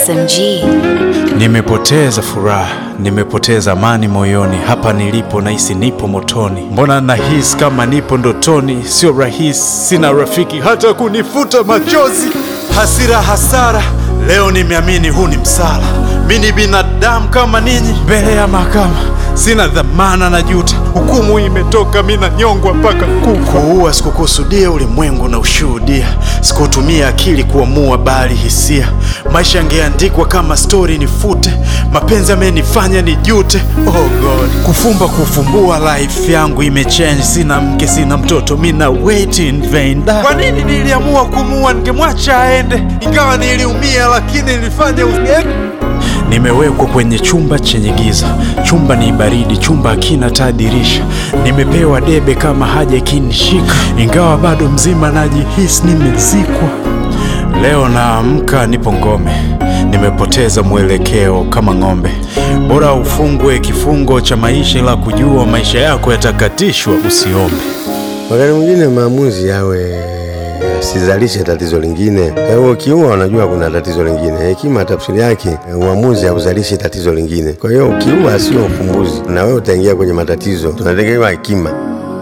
SMG. Nimepoteza furaha, nimepoteza amani moyoni. Hapa nilipo nahisi nipo motoni, mbona nahisi kama nipo ndotoni? Sio rahisi, sina rafiki hata kunifuta machozi. Hasira, hasara, leo nimeamini huu ni msala. Mi ni binadamu kama ninyi, mbele ya mahakama sina dhamana na juta. Hukumu imetoka, mi nanyongwa mpaka kufa. Kuua sikukusudia, ulimwengu na ushuhudia. Sikutumia akili kuamua, bali hisia. Maisha yangeandikwa kama stori nifute. Mapenzi amenifanya nijute. Oh God, kufumba kufumbua, life yangu imechange. Sina mke, sina mtoto, mi na wait in vain. Da. Kwa nini niliamua kumua? Ningemwacha aende, ingawa niliumia, lakini nilifanya usiende. Nimewekwa kwenye chumba chenye giza, chumba ni baridi, chumba hakina taa dirisha. Nimepewa debe kama haja ikinishika, ingawa bado mzima najihisi nimezikwa. Leo naamka nipo ngome, nimepoteza mwelekeo kama ng'ombe. Bora ufungwe kifungo cha maisha, la kujua maisha yako yatakatishwa, usiombe. Wakati mwingine maamuzi yawe asizalishe tatizo lingine. Wewe ukiua unajua kuna tatizo lingine. Hekima tafsiri yake uamuzi hauzalishi tatizo lingine. Kwa hiyo ukiua sio ufumbuzi, na wewe utaingia kwenye matatizo. Tunategemea hekima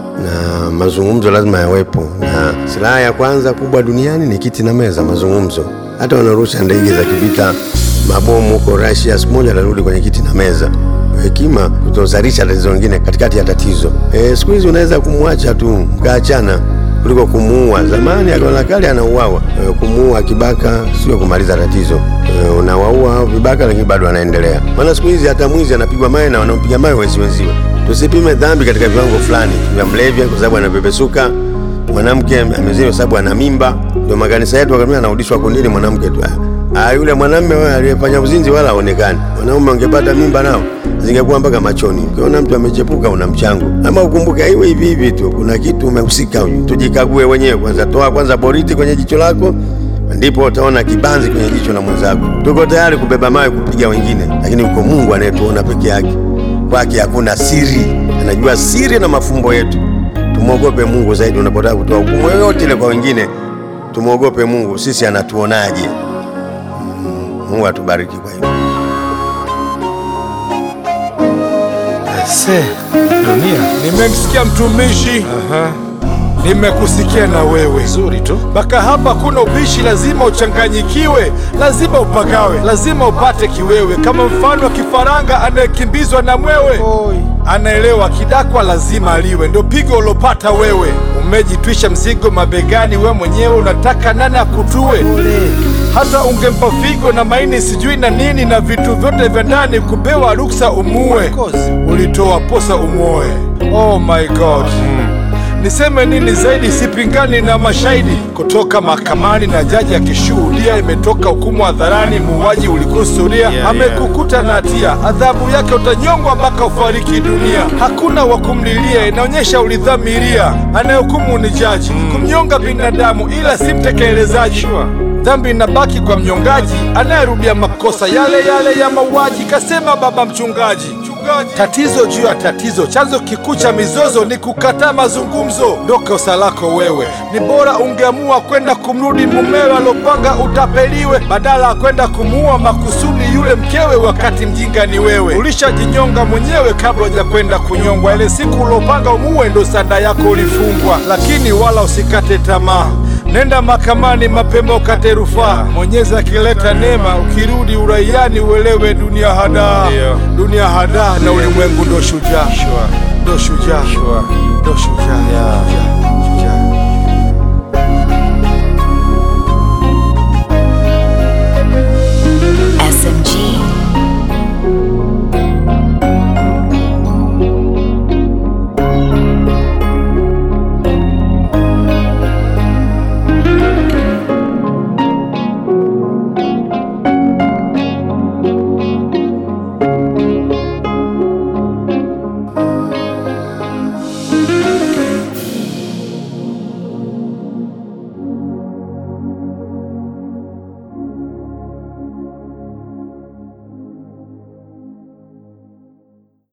na mazungumzo lazima yawepo, na silaha ya kwanza kubwa duniani ni kiti na meza, mazungumzo. Hata wanarusha ndege za kivita, mabomu huko Russia, siku moja atarudi kwenye kiti na meza. Hekima kutozalisha tatizo lingine katikati ya tatizo. E, siku hizi unaweza kumwacha tu mkaachana kuliko kumuua. Zamani akiona kale anauawa. E, kumuua kibaka sio kumaliza tatizo. E, unawaua hao vibaka, lakini bado anaendelea. Maana siku hizi hata mwizi anapigwa mawe na wanaompiga mawe wezi wenziwe. Tusipime dhambi katika viwango fulani vya mlevya, kwa sababu anapepesuka. Mwanamke amezini kwa sababu ana mimba. Ndio makanisa yetu wakamia anarudishwa kundini mwanamke tu. Ah, yule mwanamume wewe aliyefanya uzinzi wala haonekani. Wanaume wangepata mimba nao zingekuwa mpaka machoni. Ukiona mtu amechepuka una mchango, ama ukumbuke aiwe hivi hivi tu, kuna kitu umehusika. Huyu tujikague wenyewe kwanza, toa kwanza boriti kwenye jicho lako, ndipo utaona kibanzi kwenye jicho la mwenzako. Tuko tayari kubeba mawe kupiga wengine, lakini uko Mungu anayetuona peke yake. Kwake hakuna siri, anajua siri na mafumbo yetu. Tumwogope Mungu zaidi unapotaka kutoa hukumu yoyote ile kwa wengine. Tumwogope Mungu, sisi anatuonaje? Mm, Mungu atubariki kwa hilo. Se, dunia. Nimemsikia mtumishi. Nimekusikia na wewe. Nzuri tu. Mpaka hapa kuna ubishi, lazima uchanganyikiwe, lazima upagawe, lazima upate kiwewe, kama mfano wa kifaranga anayekimbizwa na mwewe. Anaelewa kidakwa lazima aliwe, ndio pigo ulopata wewe. Umejitwisha mzigo mabegani, we mwenyewe unataka nani akutue? Hata ungempa figo na maini sijui na nini na vitu vyote vya ndani, kupewa ruksa umue, ulitoa posa umwoe. Oh my God. Niseme nini zaidi? Sipingani na mashahidi kutoka mahakamani na jaji akishuhudia. Imetoka hukumu hadharani, muuaji ulikusudia, amekukuta na hatia, adhabu yake utanyongwa mpaka ufariki dunia. Hakuna wa kumlilia, inaonyesha ulidhamiria. Anayehukumu ni jaji, kumnyonga binadamu, ila si mtekelezaji. Dhambi inabaki kwa mnyongaji anayerudia makosa yale yale ya mauaji, kasema baba mchungaji. Tatizo juu ya tatizo, chanzo kikuu cha mizozo ni kukataa mazungumzo. Ndo kosa lako wewe. Ni bora ungeamua kwenda kumrudi mumewe alopanga utapeliwe, badala ya kwenda kumuua makusudi yule mkewe, wakati mjinga ni wewe. Ulishajinyonga mwenyewe kabla huja kwenda kunyongwa. Ile siku ulopanga umuue, ndo sanda yako ulifungwa. Lakini wala usikate tamaa. Nenda mahakamani mapema ukate rufaa. Mwenyezi akileta neema, ukirudi uraiani uelewe dunia hadaa, dunia hadaa na ulimwengu ndo shujaa, ndo shujaa, ndo shujaa.